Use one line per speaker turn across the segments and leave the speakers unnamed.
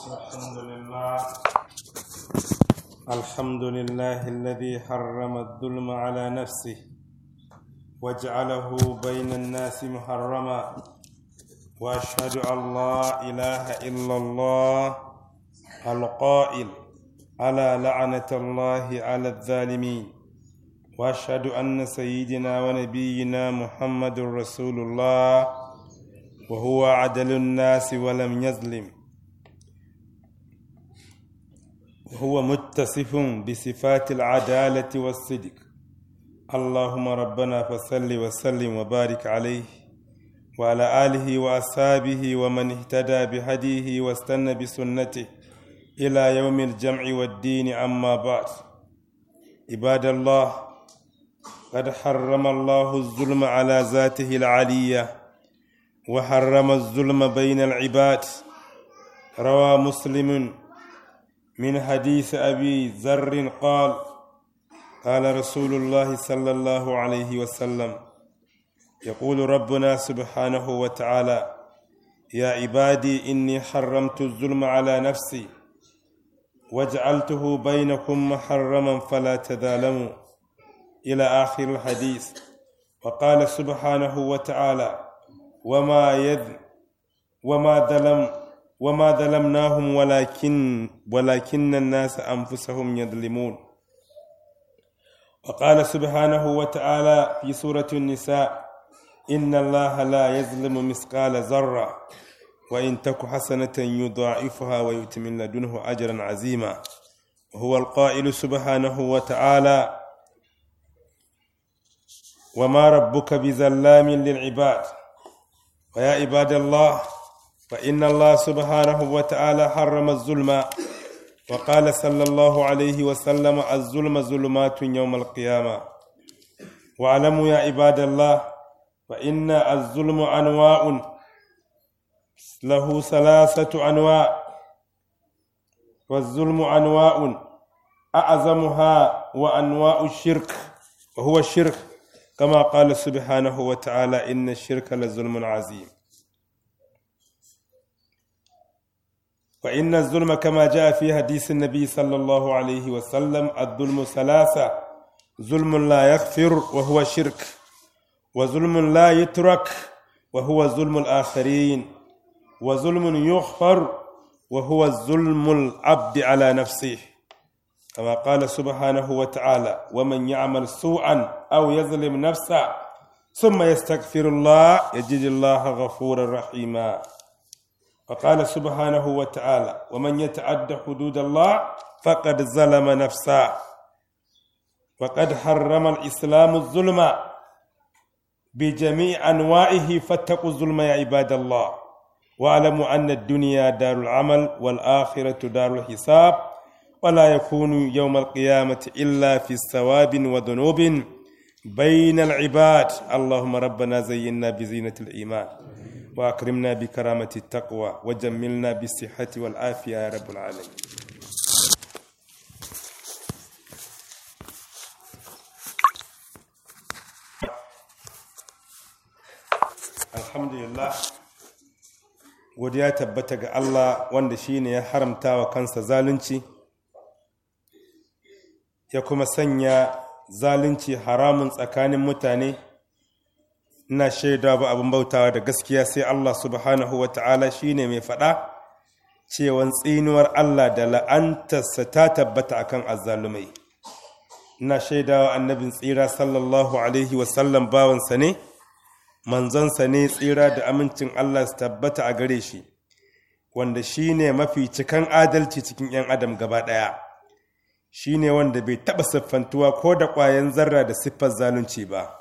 الحمد لله الحمد لله الذي حرم الظلم على نفسه وجعله بين الناس محرما واشهد ان لا اله الا الله القائل على لعنه الله على الظالمين واشهد ان سيدنا ونبينا محمد رسول الله وهو عدل الناس ولم يظلم هو متصف بصفات العدالة والصدق اللهم ربنا فصل وسلم وبارك عليه وعلى آله وأصحابه ومن اهتدى بهديه واستنى بسنته إلى يوم الجمع والدين أما بعد عباد الله قد حرم الله الظلم على ذاته العليه وحرم الظلم بين العباد روى مسلم من حديث أبي ذر قال قال رسول الله صلى الله عليه وسلم يقول ربنا سبحانه وتعالى يا عبادي إني حرمت الظلم على نفسي وجعلته بينكم محرما فلا تظالموا إلى آخر الحديث وقال سبحانه وتعالى وما يذ وما ظلم وما ظلمناهم ولكن ولكن الناس انفسهم يظلمون وقال سبحانه وتعالى في سورة النساء إن الله لا يظلم مثقال ذرة وإن تك حسنة يضاعفها ويؤتي من لدنه أجرا عظيما وهو القائل سبحانه وتعالى وما ربك بظلام للعباد ويا عباد الله فإن الله سبحانه وتعالى حرم الظلم وقال صلى الله عليه وسلم الظلم ظلمات يوم القيامة واعلموا يا عباد الله فإن الظلم أنواع له ثلاثة أنواع والظلم أنواع أعظمها وأنواع الشرك وهو الشرك كما قال سبحانه وتعالى إن الشرك لظلم عظيم وإن الظلم كما جاء في حديث النبي صلى الله عليه وسلم الظلم ثلاثة ظلم لا يغفر وهو شرك وظلم لا يترك وهو ظلم الآخرين وظلم يغفر وهو ظلم العبد على نفسه كما قال سبحانه وتعالى ومن يعمل سوءا أو يظلم نفسه ثم يستغفر الله يجد الله غفورا رحيما وقال سبحانه وتعالى ومن يتعد حدود الله فقد ظلم نفسه وقد حرم الإسلام الظلم بجميع أنواعه فاتقوا الظلم يا عباد الله واعلموا أن الدنيا دار العمل والآخرة دار الحساب ولا يكون يوم القيامة إلا في ثواب وذنوب بين العباد اللهم ربنا زينا بزينة الإيمان وأكرمنا بكرامة التقوى وجملنا بالصحة والعافية يا رب العالمين alhamdulillah godiya tabbata ga Allah wanda shine ya haramta wa kansa zalunci ya kuma sanya zalunci haramun tsakanin mutane ina shaida ba abin bautawa da gaskiya sai Allah subhanahu wa ta'ala shine mai faɗa cewan tsinuwar Allah da la'antarsa ta tabbata akan azzalumai ina shaidawa annabin tsira sallallahu alaihi wasallam bawansa ne manzonsa ne tsira da amincin Allah su tabbata a gare shi wanda shine mafi cikan adalci cikin 'yan adam gaba ɗaya shi ne wanda bai taɓa siffantuwa ko da ƙwayan zarra da siffar zalunci ba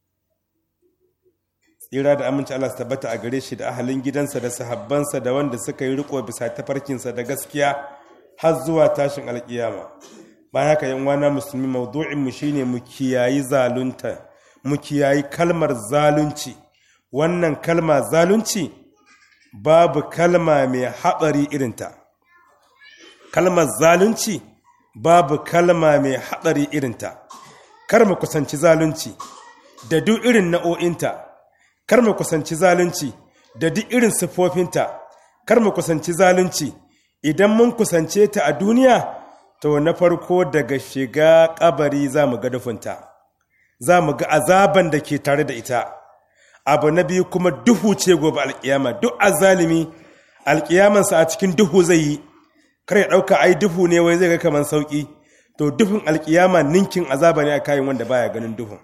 tsira da aminci Allah su tabbata a gare shi da ahalin gidansa da sahabbansa da wanda suka yi riko bisa tafarkinsa da gaskiya har zuwa tashin alƙiyama bayan haka yan wana musulmi maudu'in mu shine mu kiyayi zalunta mu kiyayi kalmar zalunci wannan kalma zalunci babu kalma mai haɗari irinta kalmar zalunci babu kalma mai haɗari irinta kar mu kusanci zalunci da duk irin na'o'inta kar mu kusanci zalunci da duk irin siffofinta kar mu kusanci zalunci idan mun kusance ta a duniya to na farko daga shiga kabari za mu ga dufunta za mu ga azaban da ke tare da ita abu na biyu kuma duhu ce gobe alkiyama duk azalimi alkiyamansa a cikin duhu zai yi kar ya ɗauka ai duhu ne wai zai ga kamar sauƙi to duhun alkiyama ninkin azaba ne a kayan wanda baya ganin duhun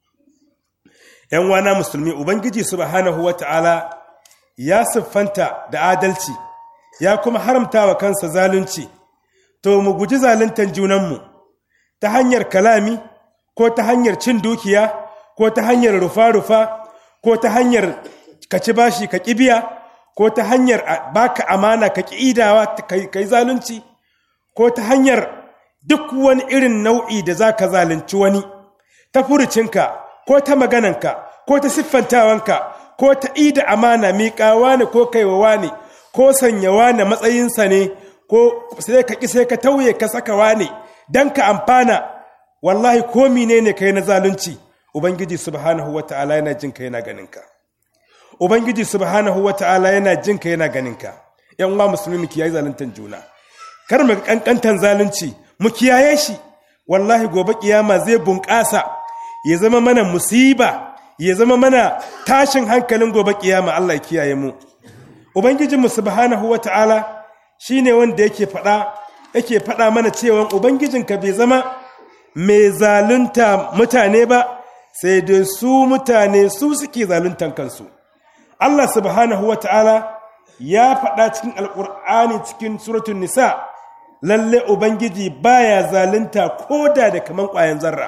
‘yan wana musulmi ubangiji subhanahu wa ta'ala ya siffanta da adalci ya kuma haramta wa kansa zalunci to mu guji zaluntan junanmu ta hanyar kalami ko ta hanyar cin dukiya ko ta hanyar rufa-rufa ko ta hanyar kaci bashi ka kibiya ko ta hanyar baka amana ka idawa ka yi zalunci ko ta hanyar duk wani irin nau'i da za ka zalunci wani ta furucinka ko ta magananka ko ta siffantawanka ko ta ida amana miƙawa ne ko kaiwawa ne ko sanyawa ne matsayinsa ne ko sai ka ƙi sai ka tauye ka sakawa ne don ka amfana wallahi ko mine ne kai na zalunci ubangiji subhanahu wata'ala yana jin ka yana ganinka ubangiji subhanahu wata'ala yana jin ka yana ganinka yan uwa musulmi mu kiyaye zaluntan juna kar mu kankantan zalunci mu kiyaye shi wallahi gobe kiyama zai bunƙasa ya zama mana musiba ya zama mana tashin hankalin gobe kiyama Allah ya kiyaye mu ubangijinmu subhanahu wata'ala shine wanda yake faɗa yake faɗa mana cewa ubangijinka bai zama mai zalunta mutane ba sai dai su mutane su suke zaluntan kansu Allah subhanahu wata'ala ya faɗa cikin alƙur'ani cikin suratun nisa lalle ubangiji baya zalunta koda da kaman ƙwayan zarra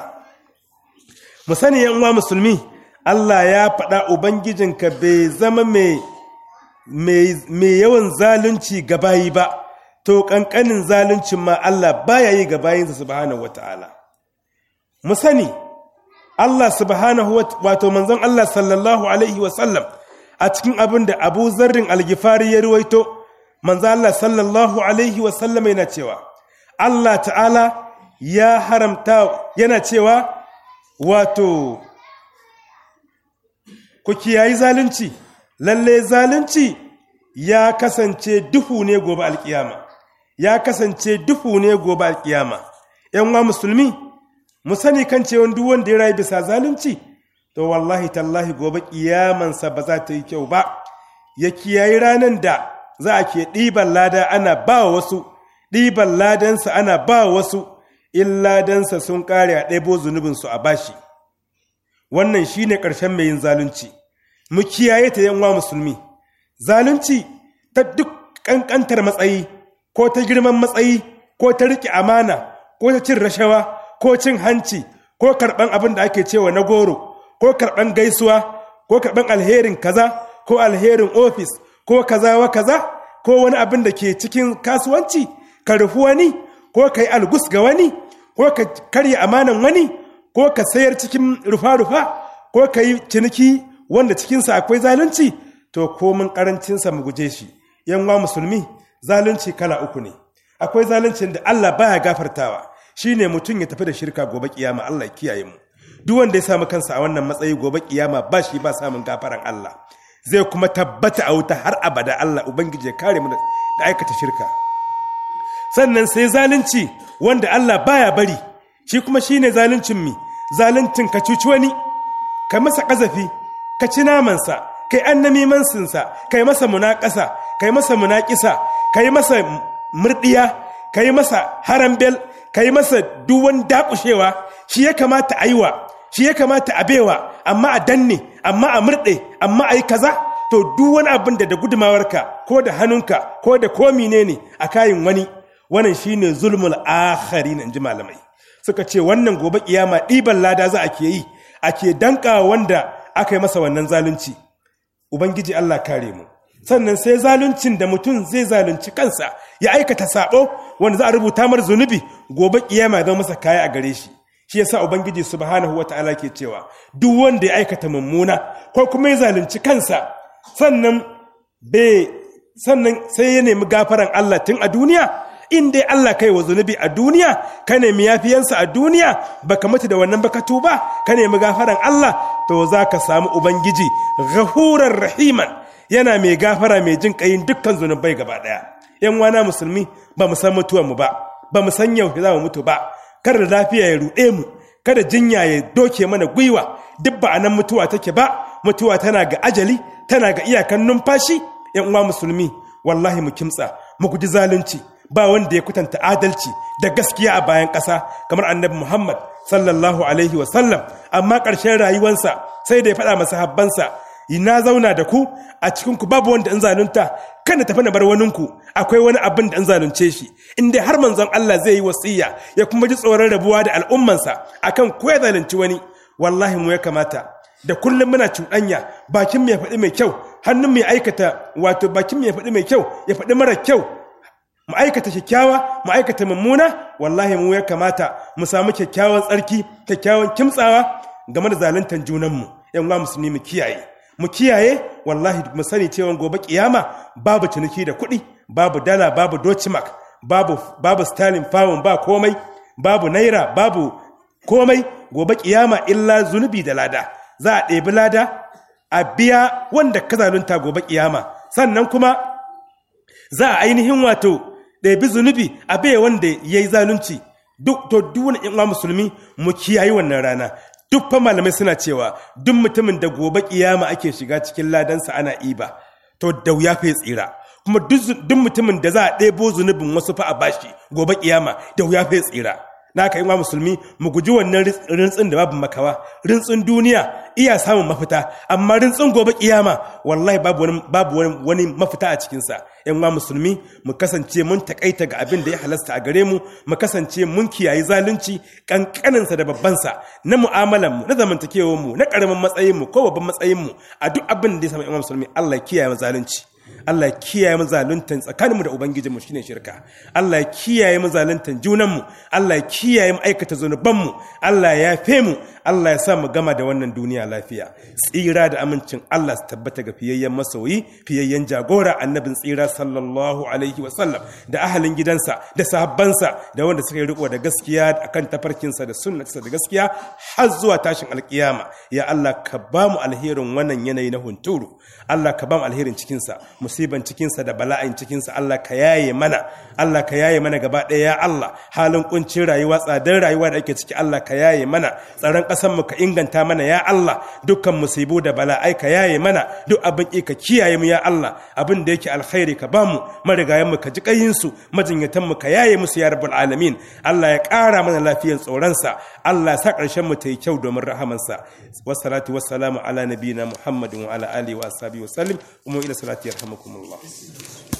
mu sani yan uwa musulmi Allah ya faɗa ubangijinka bai zama mai mai yawan zalunci ga bayi ba to ƙanƙanin zaluncin ma Allah baya yi ga bayinsa subhanahu wata'ala mu sani Allah subhanahu wato manzon Allah sallallahu alaihi wasallam a cikin abin da Abu Zarrin Algifari ya ruwaito manzon Allah sallallahu alaihi wasallam yana cewa Allah ta'ala ya haramta yana cewa wato ku kiyayi zalunci lalle zalunci ya kasance duhu ne gobe alkiyama ya kasance duhu ne gobe alkiyama ‘yan wa musulmi mu sani kan cewa duk wanda ya rayu bisa zalunci to wallahi tallahi gobe kiyamansa ba za ta yi kyau ba ya kiyayi ranar da za a ke ɗiban lada ana ba wasu ɗiban ladansa ana ba wasu in ladansa sun ƙare a ɗaibo zunubinsu a bashi wannan shine ƙarshen mai yin zalunci mu kiyaye ta yanwa musulmi zalunci ta duk ƙanƙantar matsayi ko ta girman matsayi ko ta riƙe amana ko ta cin rashawa ko cin hanci ko karɓan abin da ake cewa na goro ko karɓan gaisuwa ko karɓan alherin kaza ko alherin ofis ko kaza wa kaza ko wani abin da ke cikin kasuwanci ka rufu wani ko ka yi algus ga wani ko ka karya amanan wani ko ka sayar cikin rufa-rufa ko ka yi ciniki wanda cikinsa akwai zalunci to komin karancinsa mu guje shi yanwa musulmi zalunci kala uku ne akwai zaluncin da Allah baya gafartawa shine mutum ya tafi da shirka gobe kiyama Allah ya kiyaye mu duk wanda ya samu kansa a wannan matsayi gobe kiyama ba shi ba samun gafaran Allah zai kuma tabbata a wuta har abada Allah ubangiji ya kare mu da aikata shirka sannan sai zalunci wanda Allah baya bari shi kuma shine zaluncin mi zaluncin ka cuci wani ka masa kazafi ka ci namansa kai annamimansinsa kai masa munaƙasa kai masa munaƙisa kai masa murdiya kai masa harambel kai masa duwan dakushewa shi ya kamata a yi wa shi ya kamata a baiwa amma a danne amma a murɗe amma a yi kaza to duk wani abin da da gudumawarka ko da hannunka ko da komi ne ne a kayin wani wannan shine zulmul akhari in ji malamai suka ce wannan gobe kiyama ɗiban lada za a ke yi ake danka wanda aka yi masa wannan zalunci ubangiji Allah kare mu sannan sai zaluncin da mutum zai zalunci kansa ya aikata sabo wanda za a rubuta mar zunubi gobe kiyama zama masa kaya a gare shi shi yasa ubangiji subhanahu wataala ke cewa duk wanda ya aikata mummuna ko kuma ya zalunci kansa sannan be sannan sai ya nemi gafaran Allah tun a duniya in dai Allah kai wa zunubi a duniya ka nemi yafiyansa a duniya baka mutu da wannan baka tuba ka nemi gafaran Allah to za ka samu ubangiji ghafurar rahiman yana mai gafara mai jin kayin dukkan zunubai gaba daya yan wana musulmi ba mu san mutuwar mu ba ba mu san yau za mu mutu ba kada lafiya ya ruɗe mu kada jinya ya doke mana gwiwa duk ba anan mutuwa take ba mutuwa tana ga ajali tana ga iyakan numfashi yan uwa musulmi wallahi mu kimtsa mu guji zalunci ba wanda ya kutanta adalci da gaskiya a bayan ƙasa kamar annabi Muhammad sallallahu alaihi wa sallam amma ƙarshen rayuwarsa sai da ya faɗa masa habbansa na zauna da ku a cikin ku babu wanda in zalunta kada tafi na bar waninku akwai wani abin da in zalunce shi in dai har manzon Allah zai yi wasiya ya kuma ji tsoron rabuwa da al'ummansa akan ko ya zalunci wani wallahi mu ya kamata da kullum muna cuɗanya bakin mu ya faɗi mai kyau hannun mu ya aikata wato bakin mu ya faɗi mai kyau ya faɗi mara kyau mu aikata kyakkyawa mu aikata mummuna wallahi mu ya kamata mu samu kyakkyawan tsarki kyakkyawan kimtsawa game da zaluntar junanmu yan uwa musulmi mu kiyaye mu kiyaye wallahi mu sani cewa gobe kiyama babu ciniki da kuɗi babu dala babu dochimak babu babu stalin pound ba komai babu naira babu komai gobe kiyama illa zunubi da lada za a ɗebi lada a biya wanda ka zalunta gobe kiyama sannan kuma za a ainihin wato ɗabi zunubi a bai wanda ya yi zalunci duk to duk wani ƴan musulmi mu kiyaye wannan rana duk fa malamai suna cewa duk mutumin da gobe kiyama ake shiga cikin ladansa ana iba to da wuya fa ya tsira kuma duk mutumin da za a ɗebo zunubin wasu fa a bashi gobe kiyama da wuya fa ya tsira na ka yi wa musulmi mu guji wannan rintsin da babu makawa rintsin duniya iya samun mafita amma rintsin gobe kiyama wallahi babu wani babu wani mafita a cikinsa yan wa musulmi mu kasance mun takaita ga abin da ya halasta a gare mu mu kasance mun kiyayi zalunci kankaninsa da babbansa na mu'amalan mu na zamantakewar mu na karamin matsayin mu ko babban matsayin mu a duk abin da ya samu yan musulmi Allah ya kiyaye zalunci Allah ya kiyaye mu zaluntan tsakaninmu da ubangijinmu shine shirka Allah ya kiyaye mu zaluntan junanmu Allah ya kiyaye mu aikata zanubanmu Allah ya yafe mu Allah ya sa mu gama da wannan duniya lafiya tsira da amincin Allah su tabbata ga fiyayyen masoyi fiyayyen jagora annabin tsira sallallahu alaihi wa sallam da ahalin gidansa da sahabbansa da wanda suka yi riko da gaskiya akan tafarkinsa da sunnarsa da gaskiya har zuwa tashin alkiyama ya Allah ka ba mu alherin wannan yanayi na hunturu Allah ka ba mu alherin cikinsa musiban cikinsa da bala'in cikinsa Allah ka yaye mana Allah ka yaye mana gaba ɗaya ya Allah halin kuncin rayuwa tsadar rayuwa da ake ciki Allah ka yaye mana tsaron ƙasar mu ka inganta mana ya Allah dukkan musibu da bala'ai ka yaye mana duk abin ki ka kiyaye mu ya Allah abin da yake alkhairi ka bamu marigayen mu ka ji kayin su majinyatan mu ka yaye musu ya rabbul alamin Allah ya ƙara mana lafiyar tsoronsa Allah ya sa ƙarshen mu ta yi kyau domin rahamansa wassalatu wassalamu ala nabiyina muhammadin wa ala alihi wa ashabihi wa sallim umu ila salati yarhamukumullah